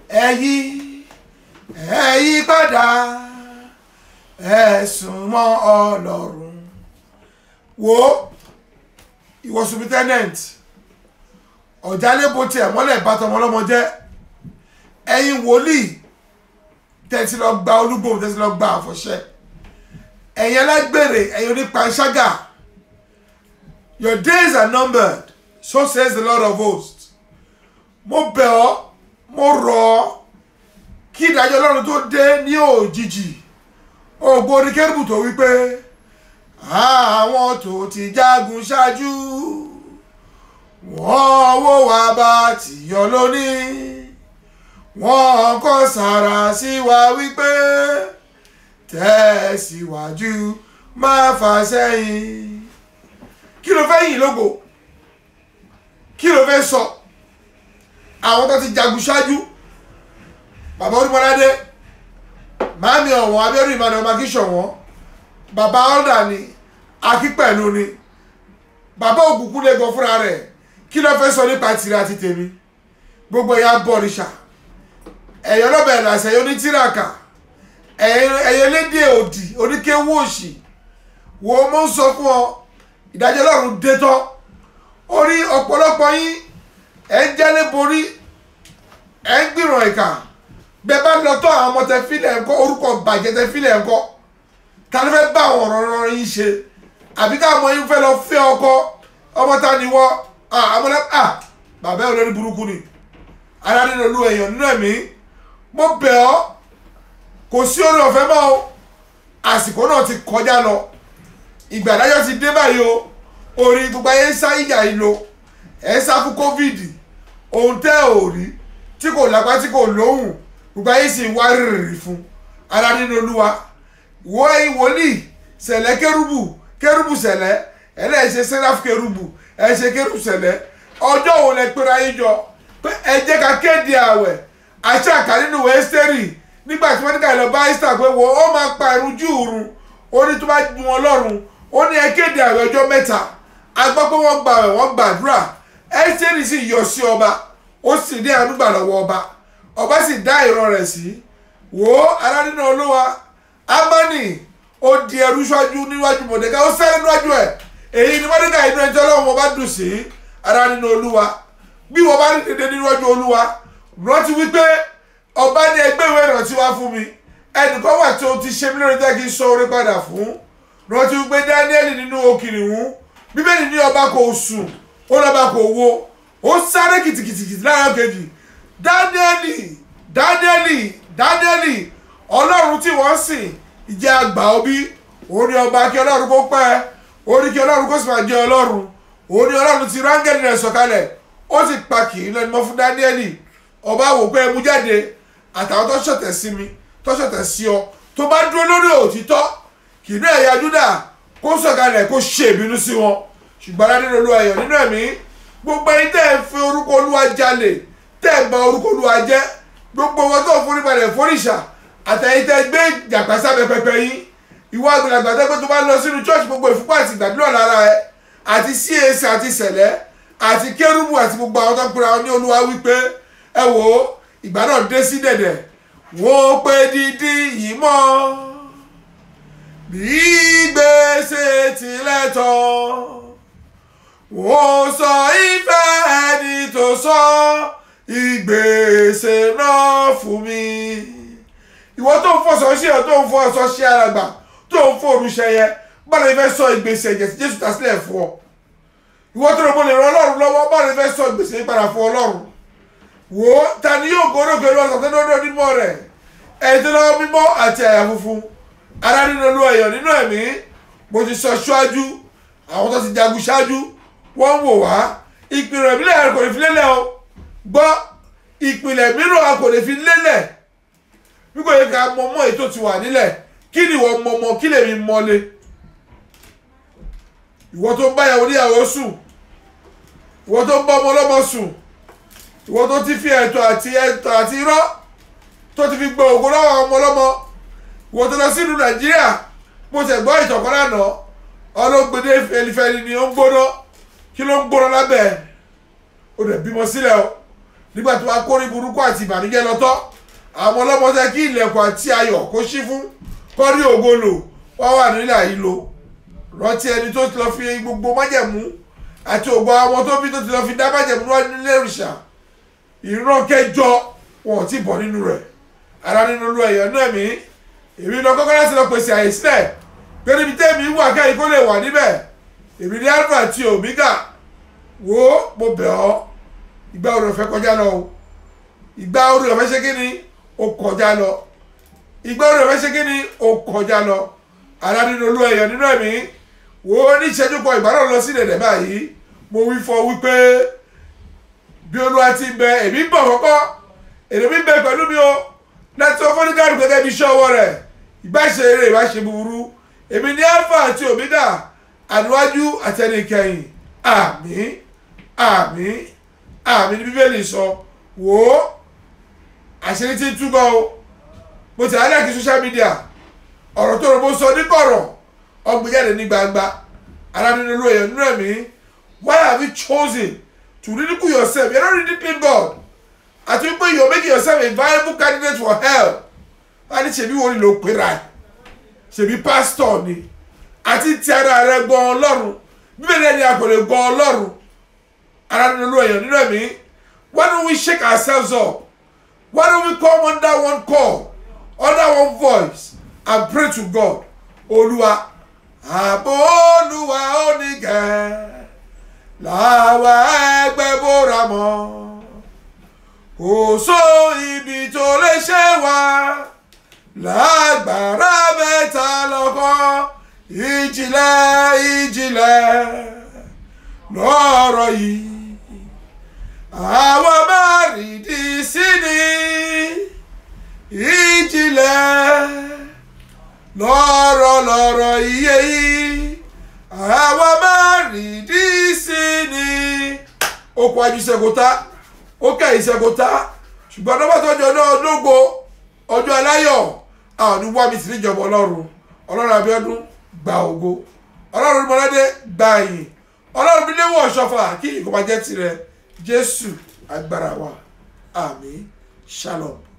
ẹ yí ẹ yí padà ẹ sùn mọ́ ọlọ́run wo ìwọ superintendent ọ̀jálẹ́bó tiẹ̀ mọ́lẹ̀ bàtọ̀ ọmọlọ́mọ jẹ́ ẹ̀yin wòlíì tẹ̀sí lọ gba olúgbòhùn tẹ̀sí lọ gba àfọ̀ṣẹ́ ẹ̀yin alágbèrè ẹ̀yin onípanṣágà your days are numbered so says the lord of hosts mo bẹ̀ ọ́ mo rọ̀ ọ́ kí ìdájọ́ ọlọ́run tó dé ní òjijì ògbó oníkẹ́rùbù tó wí pé àwọn tó ti jagun ṣáájú wọ́n wó wá bá tìyọ lónìí wọ́n kọ́ sára sí wa wípé tẹ̀síwájú má fà sẹ́yìn kí ló fẹ́ yìn lógo kí ló fẹ́ sọ àwọn tó ti jagun ṣáájú bàbá onímọ̀ládé màámi ọ̀wọ́n abẹ́rù ìmọ̀nà ọmọ akíṣọ̀wọ́n bàbá ọ̀dà ni akípẹ̀lú ni bàbá òkùnkùn lè gan fúnra rẹ̀ kí ló fẹ́ sọ nípa tìrẹ àti tèmi gbogbo ẹ̀yà bọ̀rìṣà ẹ̀yọ́ lọ́bẹ̀ ẹ̀làṣẹ̀ yóò ní tíràkà ẹ̀yẹ lédè òdì oníkéwú òṣì wo mo ń sọ fún ọ ìdájọ́ ọlọ́run dé tán orí ọ̀pọ̀lọpọ̀ yín ẹ̀ ń jẹ́lé borí ẹ̀ ń gbìràn ìkà bẹ́ẹ̀ bá lọ tọ́ àwọn ọmọ tẹ fílẹ̀ ńkọ́ orúkọ bàjẹ́ tẹ fílẹ̀ ńkọ́ ta ló fẹ́ bá àwọn ọ̀rọ̀ ọ̀rọ̀ yín ṣe àbí káwọn ọmọ yín fẹ́ lọ fẹ́ ọkọ ọmọ ta ni wọ́ àwọn ọmọ bàbá ẹ̀ olórí burúkú ni ara nínú olú èèyàn nínú ẹ̀mí mo bẹ̀ ọ́ kò sí orí ọ̀fẹ́ mọ́ o àsìkò náà ti kọjá lọ ìgbà ìdájọ́ ti dé báyìí o orí gbogbo ayé ń sá ìyà yìí lo ẹ̀ ń sá fún covid ohun tẹ́ ò rí tí kò lápá tí kò lóhùn gbogbo ayé sì ń wá rìrì fún ara nínú olúwa wo ẹ̀yin wòlíì sẹ̀lẹ̀ kérúbù kérúbù sẹ̀lẹ̀ ẹlẹ́ẹ̀ṣẹ̀ sẹ́ráfù kérúbù ẹ̀ṣẹ̀ kérúbù sẹ̀lẹ̀ ọjọ́ wo lẹ pera yín jọ pé ẹ jẹ́ ká kéde àwẹ̀ àṣà àkà nínú ẹ́sítẹ́rì nígbà tí wọ́n ní ká lọ bá ẹ́sítà pé wo ó máa pa ẹ̀rù jù òrun ó ní tó bá ju wọn lọ́rùn ó ní ẹ kéde àwẹ̀ ọjọ́ mẹ́ta a gbọ́ pé wọ́n gba àwẹ̀ wọ́n gbàdúrà ẹ́sítẹ́rì sì yọ sí ọba ó sì dé àdúgbà lọ́wọ́ ọba ọba sì dá ìran rẹ̀ sí wò ó aládínà olówó amani ó di ẹrú ṣáájú níwájú mọ̀dẹ́ká ó sẹ́yìn níwájú ẹ̀ èyí ni mọ̀dẹ́ká inú ẹjọ́ lọ́wọ́ wọn bá dùn sí aládínà olúwa bí wọ́n bá rí dédé níwájú olúwa rántí wípé ọba ní ẹgbẹ́ ìwé ìrántí wá fún mi ẹnìkan wà tí o ti ṣe mí lórí jẹ́ kí n sọ orí padà fún rántí wípé dáníẹ́lì nínú okìnìún bíbélì ní ọba kò sùn ó lọ́ba kò wo ó sáré kìtìkìtìkìtì lára kejì dáníẹ́lì dáníẹ́lì dáníẹ́lì ọlọ́run tí wọ́n sìn ìjẹ́ àgbà ọbí òun ni ọba kí ọlọ́run kó pẹ́ òun ni kí ọlọ́run kó sì máa jẹ́ ọlọ́run òun ni ọlọ́run ti rángẹ́lì rẹ̀ sọ̀kalẹ̀ ó sì pa kì í lẹ́nu mọ́ fún dáníẹ́lì ọba wò pé ẹmu jáde àtàwọn tó ṣọ̀tẹ̀ sí mi tó ṣọ̀tẹ̀ sí ọ tó bá dúró lórí òtítọ́ kì í ní ẹ̀yà júdà kó sọ̀kalẹ̀ kó ṣe ìbínú sí wọn ṣùgbọ́n adé lolú ayọ̀ nínú ẹ̀mí gbogbo ẹni tẹ́ ẹ fi orúkọ olúwa jalè tẹ́ ẹ bà orúkọ olúwa jẹ́ gbogbo wọn tó forí balẹ̀ foríṣà àtẹ̀yìn tẹ́ gbé jàpá sábẹ́ pẹpẹ yín ìwọ àgbàlagbà tẹ́ pé tó bá lọ sínú church gbogbo ìfúnpá àti ìgbàdúrà lára ẹ àti CAC àti sẹ̀lẹ̀ àti kérúbù àti gbogbo àwọn tó ń pera wọn ní olúwa wípé ẹ wò ó ìgbà náà dé sí dẹ̀dẹ̀ wọ́n pé dídí yìí mọ́ bí gbèsè tilẹ̀ tán wọ́n sọ ìfẹ́ ẹni tó sọ ìgbésẹ̀ náà fún mi. ìwọ tó ń fọṣọ sí ọ tó ń fọṣọ sí àràgbà tó ń fòrùṣẹ yẹ báwo ni fẹ́ sọ ìgbésẹ̀ ẹ̀jẹ̀ tí jésù ta sílẹ̀ fún ọ. ìwọ tó rò mo lè ran ọlọ́run lọ́wọ́ báwo ni fẹ́ sọ ìgbésẹ̀ yìí padà fún ọlọ́run. wò ó ta ni yóò gorókè lọ sọ̀tẹ́ lọ́dọ̀ onímọ̀ rẹ̀ ẹ̀yìn tó lọ́wọ́ mímọ́ àti àyà funfun ara nínú olú ẹ̀yọ̀ nínú ẹ̀mí mo ti sọ ṣáájú àwọn tó ti jagun ṣáájú wọ́n ń wò wá ìpìlẹ̀ ìbílẹ̀ kò ní fi lélẹ̀ o gbọ́ ìpìlẹ̀ mìíràn a kò lè fi lélẹ̀ bí kò yẹ ká mọ mọ́ ètò ti wà nílẹ̀ kí ni ìwọ mọ mọ kí lèmi mọ́lé ìwọ tó ń bá ìyàwó níyàwó sùn ìwọ tó ń bá ọmọ ọlọ́mọ sùn ìwọ tó ti fi ẹ̀tọ́ àti ẹ̀tọ́ àti irọ́ tó ti fi gbọ́ ògo lọ́wọ́ ọmọ ọlọ́mọ ìwọ tó lọ sínú nàìjíríà mo tẹ̀ gbọ́ ìtọ̀kọ́ lánàá ọlọ́gbẹ́dẹ́ fẹlifẹli ni ó ń gbóná kí ló ń gbóná lábẹ́ ẹ̀ ó dẹ̀ bímọ sílẹ̀ o nígbà tó wá kórí burúkú àti ìbànújẹ́ lọ́tọ́ àwọn ọlọ́mọ tẹ́ kí ilẹ̀kùn àti ayọ̀ kó ṣí fún kọ́rí ògo lò wọ́n wà nílẹ̀ yìí lò rántí ẹni tó ti lọ fi gbogbo májẹ̀mú àti ògbó àwọn tó bí tó ti lọ fi dá májẹ̀mú wá nílé òrìṣà ìran kẹjọ wọn ò tí bọ̀ nínú rẹ̀ ara nínú lu ẹ̀yọ́ náà mi èmi lọ kọ́kọ́ láti lọ pèsè àyè sílẹ̀ pé níbi tẹ́mi wà káyìí kó lè wà níbẹ̀ èmi ní alpha àti omega wo mo bẹ̀ ọ́ ìgbà orí ọ̀fẹ́ kọjá lọ o ìgbà orí ọ̀fẹ́ ṣe kí ni ó kọjá lọ ìgbà orí ọ̀fẹ́ ṣe kí ni ó kọjá lọ ara nínú olú ẹ̀yọ̀ nínú ẹ̀mí wo ní ìṣẹ́jú kan ìgbà náà lọ sí ìdẹ̀dẹ̀ báyìí mo wí fọ wípé bí olúwa ti ń bẹ èmi ń bọ̀ kọ́kọ́ èrè mi ń bẹ pẹ̀lú mi o láti ọkọ ní káàdùn gẹ́gẹ́ bí iṣẹ́ ọwọ́ rẹ̀ ìbáṣe eré ìbáṣe búburú èmi ní alpha àti omega àníwájú àtẹnikẹ́yìn àmín àmín àmín ní bíbélì sọ wò ó àṣírí tí ń túbọ̀ o mo ti àárẹ̀ kí social media ọ̀rọ̀ tó rò mo sọ ní kọ̀rọ̀ ọgbẹ́jáde ní gbangba ara nínú olú èèyàn nínú ẹ̀mí why have you chosen to ridicule yourself you are not ridiculing God àti wípé you are making yourself a viable candidate for hell wọ́n ní ṣèbí wo ni ló pera ẹ̀ ṣèbí pásítọ̀ ni àti ti ara rẹ gbọ́ ọlọ́run bíbélì ẹni a kò lè gbọ́ ọlọ́run ara nínú olú èèyàn nínú ẹ̀mí why don't we shake ourselves up why don't we come under one call under one voice and pray to God olúwa àbò olúwa onígẹ̀ làwa ẹgbẹ́ bóra mọ́ kò só ibi tó lè ṣe wá lágbára mẹ́ta lọ́kọ́ ìjìnlẹ̀ ìjìnlẹ̀ lọ́rọ̀ yìí àwọn márìndín sí ni ìjìnlẹ̀ lọ́rọ̀ lọ́rọ̀ iye yìí àwọn márìndín sí ni ó kọ ajú sẹ́kọ̀tà ó kẹ́yìn sẹ́kọ̀tà ṣùgbọ́n ọdún bàtọ́ ọjọ́ náà lógo ọjọ́ aláyọ̀ àwọn ní wá mi sí níjọba ọlọ́run ọlọ́run abíọ́dún gba ògo ọlọ́run mọ́lẹ́dẹ́ gba ìyìn ọlọ́run bí léwọ̀ ọ̀ṣọ́fà kí ìkọ́bàjẹ́ tirẹ̀ jésù agbára wa àmín shalom.